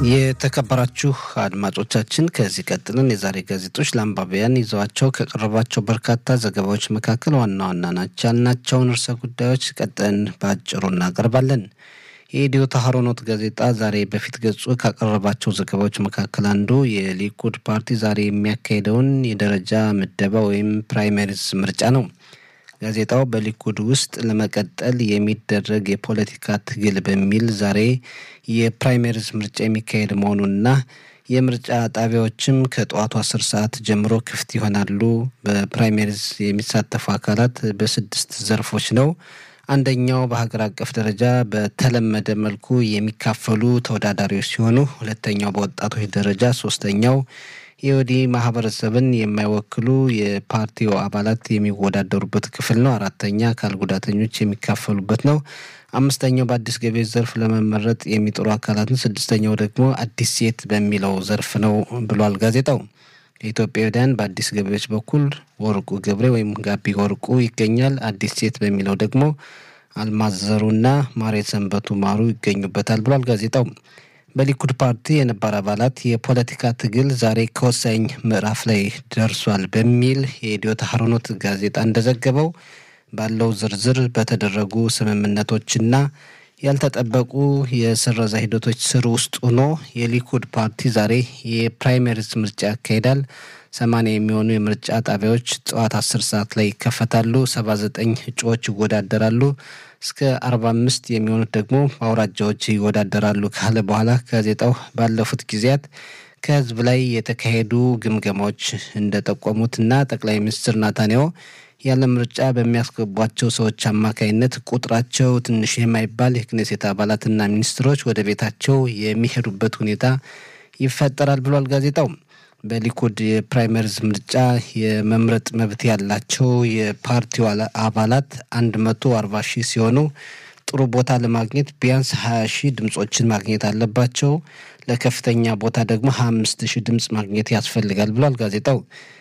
የተከበራችሁ አድማጮቻችን ከዚህ ቀጥለን የዛሬ ጋዜጦች ለአንባቢያን ይዘዋቸው ከቀረቧቸው በርካታ ዘገባዎች መካከል ዋና ዋና ናቸው ያልናቸውን ርዕሰ ጉዳዮች ቀጥለን በአጭሩ እናቀርባለን። የኢትዮ ታህሮኖት ጋዜጣ ዛሬ በፊት ገጹ ካቀረባቸው ዘገባዎች መካከል አንዱ የሊኩድ ፓርቲ ዛሬ የሚያካሄደውን የደረጃ ምደባ ወይም ፕራይመሪስ ምርጫ ነው። ጋዜጣው በሊኩድ ውስጥ ለመቀጠል የሚደረግ የፖለቲካ ትግል በሚል ዛሬ የፕራይመሪዝ ምርጫ የሚካሄድ መሆኑንና የምርጫ ጣቢያዎችም ከጠዋቱ አስር ሰዓት ጀምሮ ክፍት ይሆናሉ። በፕራይመሪዝ የሚሳተፉ አካላት በስድስት ዘርፎች ነው። አንደኛው በሀገር አቀፍ ደረጃ በተለመደ መልኩ የሚካፈሉ ተወዳዳሪዎች ሲሆኑ፣ ሁለተኛው በወጣቶች ደረጃ፣ ሶስተኛው የወዲ ማህበረሰብን የማይወክሉ የፓርቲው አባላት የሚወዳደሩበት ክፍል ነው። አራተኛ አካል ጉዳተኞች የሚካፈሉበት ነው። አምስተኛው በአዲስ ገቢዎች ዘርፍ ለመመረጥ የሚጥሩ አካላትን፣ ስድስተኛው ደግሞ አዲስ ሴት በሚለው ዘርፍ ነው ብሏል ጋዜጣው። የኢትዮጵያውያን በአዲስ ገቢዎች በኩል ወርቁ ገብሬ ወይም ጋቢ ወርቁ ይገኛል። አዲስ ሴት በሚለው ደግሞ አልማዘሩና ማሬ ሰንበቱ ማሩ ይገኙበታል ብሏል ጋዜጣው። በሊኩድ ፓርቲ የነባር አባላት የፖለቲካ ትግል ዛሬ ከወሳኝ ምዕራፍ ላይ ደርሷል በሚል የኢትዮ ታህሮኖት ጋዜጣ እንደዘገበው ባለው ዝርዝር በተደረጉ ስምምነቶችና ያልተጠበቁ የስረዛ ሂደቶች ስር ውስጥ ሆኖ የሊኩድ ፓርቲ ዛሬ የፕራይመሪስ ምርጫ ያካሂዳል። ሰማንያ የሚሆኑ የምርጫ ጣቢያዎች ጠዋት አስር ሰዓት ላይ ይከፈታሉ። ሰባ ዘጠኝ እጩዎች ይወዳደራሉ። እስከ አርባ አምስት የሚሆኑት ደግሞ በአውራጃዎች ይወዳደራሉ ካለ በኋላ ጋዜጣው ባለፉት ጊዜያት ከህዝብ ላይ የተካሄዱ ግምገማዎች እንደጠቆሙትና ጠቅላይ ሚኒስትር ናታንያሁ ያለ ምርጫ በሚያስገቧቸው ሰዎች አማካይነት ቁጥራቸው ትንሽ የማይባል የክኔሴት አባላትና ሚኒስትሮች ወደ ቤታቸው የሚሄዱበት ሁኔታ ይፈጠራል ብሏል ጋዜጣው። በሊኩድ የፕራይመሪዝ ምርጫ የመምረጥ መብት ያላቸው የፓርቲው አባላት አንድ መቶ አርባ ሺህ ሲሆኑ ጥሩ ቦታ ለማግኘት ቢያንስ ሀያ ሺህ ድምጾችን ማግኘት አለባቸው። ለከፍተኛ ቦታ ደግሞ ሀያ አምስት ሺህ ድምፅ ማግኘት ያስፈልጋል ብሏል ጋዜጣው።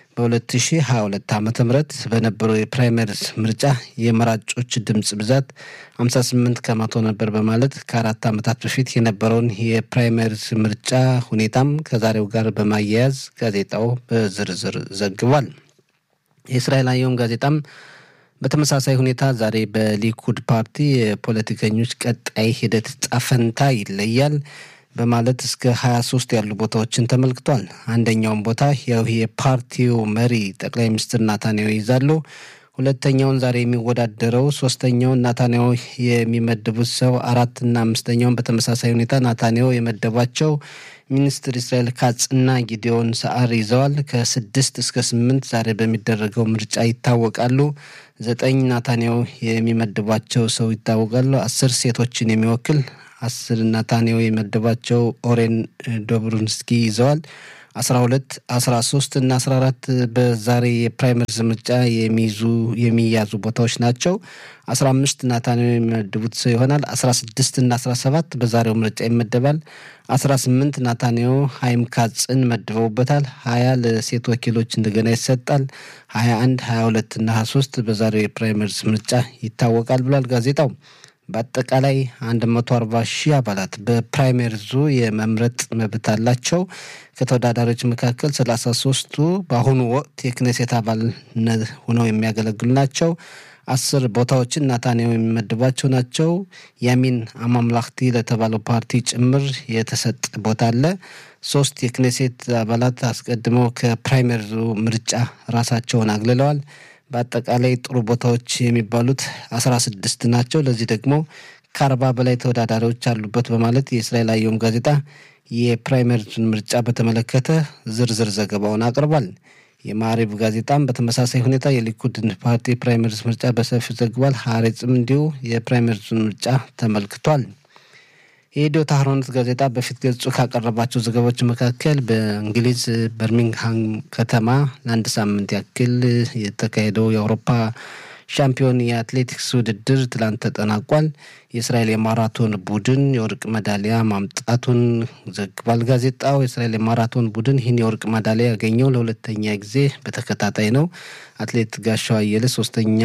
በ2022 ዓ ም በነበረው የፕራይመሪስ ምርጫ የመራጮች ድምፅ ብዛት 58 ከመቶ ነበር በማለት ከአራት ዓመታት በፊት የነበረውን የፕራይመሪስ ምርጫ ሁኔታም ከዛሬው ጋር በማያያዝ ጋዜጣው በዝርዝር ዘግቧል። የእስራኤል አየም ጋዜጣም በተመሳሳይ ሁኔታ ዛሬ በሊኩድ ፓርቲ የፖለቲከኞች ቀጣይ ሂደት ጣፈንታ ይለያል በማለት እስከ 23 ያሉ ቦታዎችን ተመልክቷል። አንደኛውን ቦታ ያው የፓርቲው መሪ ጠቅላይ ሚኒስትር ናታንያሁ ይይዛሉ። ሁለተኛውን ዛሬ የሚወዳደረው፣ ሶስተኛውን ናታንያሁ የሚመድቡት ሰው፣ አራትና አምስተኛውን በተመሳሳይ ሁኔታ ናታንያሁ የመደቧቸው ሚኒስትር እስራኤል ካጽና ጊዲዮን ሰዓር ይዘዋል። ከስድስት እስከ ስምንት ዛሬ በሚደረገው ምርጫ ይታወቃሉ። ዘጠኝ ናታንያሁ የሚመድቧቸው ሰው ይታወቃሉ። አስር ሴቶችን የሚወክል አስር ናታንያሁ የመደባቸው ኦሬን ዶብሩንስኪ ይዘዋል። አስራ ሁለት አስራ ሶስት እና አስራ አራት በዛሬ የፕራይመሪዝ ምርጫ የሚይዙ የሚያዙ ቦታዎች ናቸው። አስራ አምስት ናታንያሁ የሚመድቡት ሰው ይሆናል። አስራ ስድስት እና አስራ ሰባት በዛሬው ምርጫ ይመደባል። አስራ ስምንት ናታንያሁ ሀይም ካጽን መድበውበታል። ሀያ ለሴት ወኪሎች እንደገና ይሰጣል። ሀያ አንድ ሀያ ሁለት እና ሀያ ሶስት በዛሬው የፕራይመሪዝ ምርጫ ይታወቃል ብሏል ጋዜጣው። በአጠቃላይ 140 ሺህ አባላት በፕራይመሪዙ የመምረጥ መብት አላቸው። ከተወዳዳሪዎች መካከል 33ቱ በአሁኑ ወቅት የክኔሴት አባልነት ሆነው የሚያገለግሉ ናቸው። አስር ቦታዎችን ናታንያሁ የሚመድባቸው ናቸው። ያሚን አማምላክቲ ለተባለው ፓርቲ ጭምር የተሰጠ ቦታ አለ። ሶስት የክኔሴት አባላት አስቀድመው ከፕራይመሪዙ ምርጫ ራሳቸውን አግልለዋል። በአጠቃላይ ጥሩ ቦታዎች የሚባሉት አስራ ስድስት ናቸው። ለዚህ ደግሞ ከአርባ በላይ ተወዳዳሪዎች አሉበት በማለት የእስራኤል አየም ጋዜጣ የፕራይመሪን ምርጫ በተመለከተ ዝርዝር ዘገባውን አቅርቧል። የማሪብ ጋዜጣም በተመሳሳይ ሁኔታ የሊኩድን ፓርቲ ፕራይመሪስ ምርጫ በሰፊው ዘግቧል። ሀሬጽም እንዲሁ የፕራይመሪን ምርጫ ተመልክቷል። የኢትዮ ታህሮኖት ጋዜጣ በፊት ገጹ ካቀረባቸው ዘገባዎች መካከል በእንግሊዝ በርሚንግሃም ከተማ ለአንድ ሳምንት ያክል የተካሄደው የአውሮፓ ሻምፒዮን የአትሌቲክስ ውድድር ትላንት ተጠናቋል። የእስራኤል የማራቶን ቡድን የወርቅ ሜዳሊያ ማምጣቱን ዘግቧል ጋዜጣው። የእስራኤል የማራቶን ቡድን ይህን የወርቅ ሜዳሊያ ያገኘው ለሁለተኛ ጊዜ በተከታታይ ነው። አትሌት ጋሻው አየለ ሶስተኛ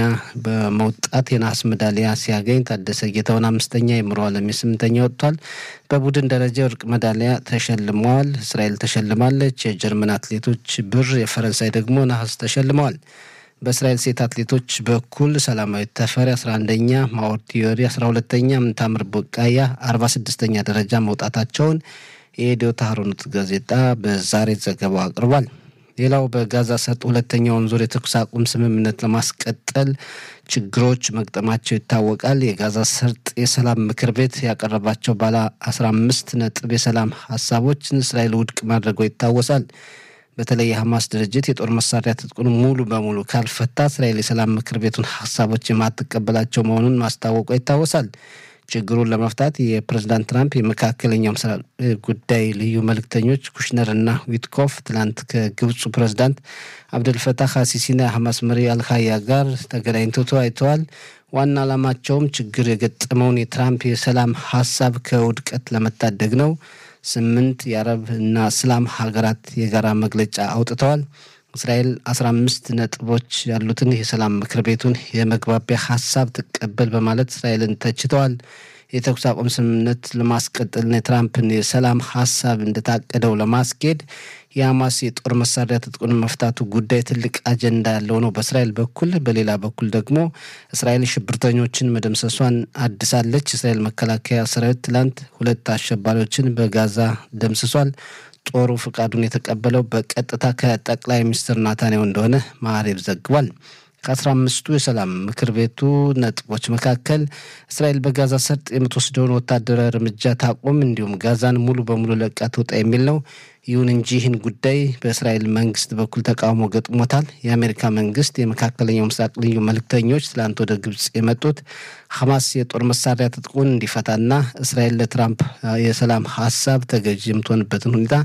በመውጣት የነሐስ ሜዳሊያ ሲያገኝ፣ ታደሰ ጌታውን አምስተኛ፣ የምሮ አለም የስምንተኛ ወጥቷል። በቡድን ደረጃ የወርቅ ሜዳሊያ ተሸልመዋል። እስራኤል ተሸልማለች። የጀርመን አትሌቶች ብር፣ የፈረንሳይ ደግሞ ነሐስ ተሸልመዋል። በእስራኤል ሴት አትሌቶች በኩል ሰላማዊት ተፈሪ 11ኛ፣ ማወር ቲዮሪ 12ተኛ፣ ምንታምር ቦቃያ 46ኛ ደረጃ መውጣታቸውን የኢትዮ ታህሮኖት ጋዜጣ በዛሬ ዘገባው አቅርቧል። ሌላው በጋዛ ሰርጥ ሁለተኛውን ዙር የተኩስ አቁም ስምምነት ለማስቀጠል ችግሮች መግጠማቸው ይታወቃል። የጋዛ ሰርጥ የሰላም ምክር ቤት ያቀረባቸው ባለ 15 ነጥብ የሰላም ሀሳቦችን እስራኤል ውድቅ ማድረጓ ይታወሳል። በተለይ የሐማስ ድርጅት የጦር መሳሪያ ትጥቁን ሙሉ በሙሉ ካልፈታ እስራኤል የሰላም ምክር ቤቱን ሀሳቦች የማትቀበላቸው መሆኑን ማስታወቋ ይታወሳል። ችግሩን ለመፍታት የፕሬዝዳንት ትራምፕ የመካከለኛው ምስራቅ ጉዳይ ልዩ መልእክተኞች ኩሽነር እና ዊትኮፍ ትላንት ከግብፁ ፕሬዝዳንት አብደልፈታህ አሲሲና የሐማስ መሪ አልካያ ጋር ተገናኝተው ተወያይተዋል። ዋና ዓላማቸውም ችግር የገጠመውን የትራምፕ የሰላም ሀሳብ ከውድቀት ለመታደግ ነው። ስምንት የአረብ እና እስላም ሀገራት የጋራ መግለጫ አውጥተዋል። እስራኤል አስራ አምስት ነጥቦች ያሉትን የሰላም ምክር ቤቱን የመግባቢያ ሀሳብ ትቀበል በማለት እስራኤልን ተችተዋል። የተኩስ አቁም ስምምነት ለማስቀጠልና የትራምፕን የሰላም ሀሳብ እንደታቀደው ለማስኬድ የሐማስ የጦር መሳሪያ ትጥቁን መፍታቱ ጉዳይ ትልቅ አጀንዳ ያለው ነው በእስራኤል በኩል። በሌላ በኩል ደግሞ እስራኤል ሽብርተኞችን መደምሰሷን አድሳለች። እስራኤል መከላከያ ሰራዊት ትላንት ሁለት አሸባሪዎችን በጋዛ ደምስሷል። ጦሩ ፍቃዱን የተቀበለው በቀጥታ ከጠቅላይ ሚኒስትር ናታንያሁ እንደሆነ ማዕሬብ ዘግቧል። ከአስራ አምስቱ የሰላም ምክር ቤቱ ነጥቦች መካከል እስራኤል በጋዛ ሰርጥ የምትወስደውን ወታደራዊ እርምጃ ታቆም፣ እንዲሁም ጋዛን ሙሉ በሙሉ ለቃ ትውጣ የሚል ነው። ይሁን እንጂ ይህን ጉዳይ በእስራኤል መንግስት በኩል ተቃውሞ ገጥሞታል። የአሜሪካ መንግስት የመካከለኛው ምስራቅ ልዩ መልእክተኞች ትላንት ወደ ግብጽ የመጡት ሐማስ የጦር መሳሪያ ትጥቁን እንዲፈታና እስራኤል ለትራምፕ የሰላም ሀሳብ ተገዥ የምትሆንበትን ሁኔታ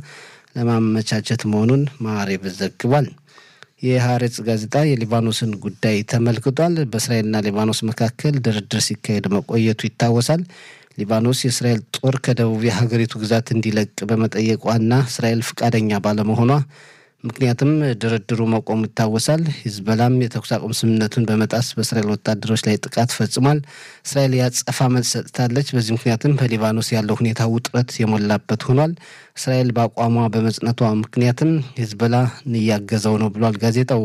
ለማመቻቸት መሆኑን ማዕሬብ ዘግቧል። የሀሬጽ ጋዜጣ የሊባኖስን ጉዳይ ተመልክቷል። በእስራኤልና ሊባኖስ መካከል ድርድር ሲካሄድ መቆየቱ ይታወሳል። ሊባኖስ የእስራኤል ጦር ከደቡብ የሀገሪቱ ግዛት እንዲለቅ በመጠየቋና እስራኤል ፈቃደኛ ባለመሆኗ ምክንያትም ድርድሩ መቆሙ ይታወሳል። ሂዝበላም የተኩስ አቁም ስምምነቱን በመጣስ በእስራኤል ወታደሮች ላይ ጥቃት ፈጽሟል። እስራኤል ያጸፋ መልስ ሰጥታለች። በዚህ ምክንያትም በሊባኖስ ያለው ሁኔታ ውጥረት የሞላበት ሆኗል። እስራኤል በአቋሟ በመጽነቷ ምክንያትም ሂዝበላ እያገዘው ነው ብሏል ጋዜጣው።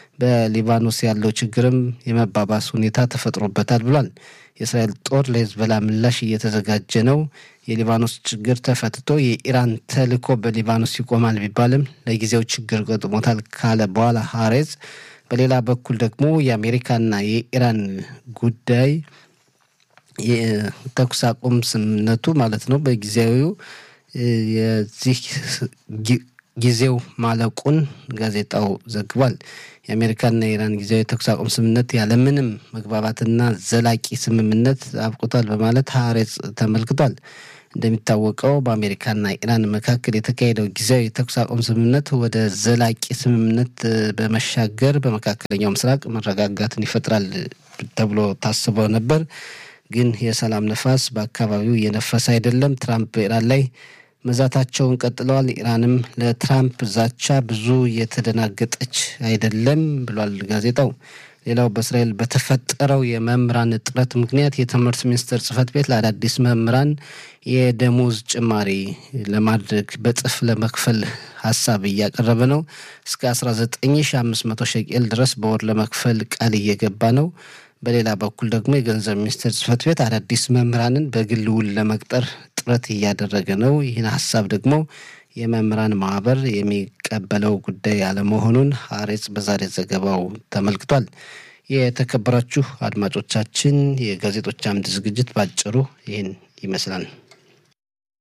በሊባኖስ ያለው ችግርም የመባባስ ሁኔታ ተፈጥሮበታል ብሏል። የእስራኤል ጦር ለሂዝበላ ምላሽ እየተዘጋጀ ነው። የሊባኖስ ችግር ተፈትቶ የኢራን ተልዕኮ በሊባኖስ ይቆማል ቢባልም ለጊዜው ችግር ገጥሞታል ካለ በኋላ ሀሬዝ በሌላ በኩል ደግሞ የአሜሪካና የኢራን ጉዳይ የተኩስ አቁም ስምምነቱ ማለት ነው በጊዜያዊው የዚህ ጊዜው ማለቁን ጋዜጣው ዘግቧል። የአሜሪካና የኢራን ጊዜያዊ የተኩስ አቁም ስምምነት ያለምንም መግባባትና ዘላቂ ስምምነት አብቅቷል በማለት ሀሬጽ ተመልክቷል። እንደሚታወቀው በአሜሪካና ኢራን መካከል የተካሄደው ጊዜያዊ የተኩስ አቁም ስምምነት ወደ ዘላቂ ስምምነት በመሻገር በመካከለኛው ምስራቅ መረጋጋትን ይፈጥራል ተብሎ ታስቦ ነበር። ግን የሰላም ነፋስ በአካባቢው እየነፈሰ አይደለም። ትራምፕ በኢራን ላይ መዛታቸውን ቀጥለዋል። ኢራንም ለትራምፕ ዛቻ ብዙ እየተደናገጠች አይደለም ብሏል ጋዜጣው። ሌላው በእስራኤል በተፈጠረው የመምህራን እጥረት ምክንያት የትምህርት ሚኒስቴር ጽሕፈት ቤት ለአዳዲስ መምህራን የደሞዝ ጭማሪ ለማድረግ በጥፍ ለመክፈል ሀሳብ እያቀረበ ነው። እስከ 19500 ሸቄል ድረስ በወር ለመክፈል ቃል እየገባ ነው። በሌላ በኩል ደግሞ የገንዘብ ሚኒስቴር ጽሕፈት ቤት አዳዲስ መምህራንን በግል ውል ለመቅጠር ጥረት እያደረገ ነው። ይህን ሀሳብ ደግሞ የመምህራን ማህበር የሚቀበለው ጉዳይ አለመሆኑን ሀሬጽ በዛሬ ዘገባው ተመልክቷል። የተከበራችሁ አድማጮቻችን የጋዜጦች አምድ ዝግጅት ባጭሩ ይህን ይመስላል።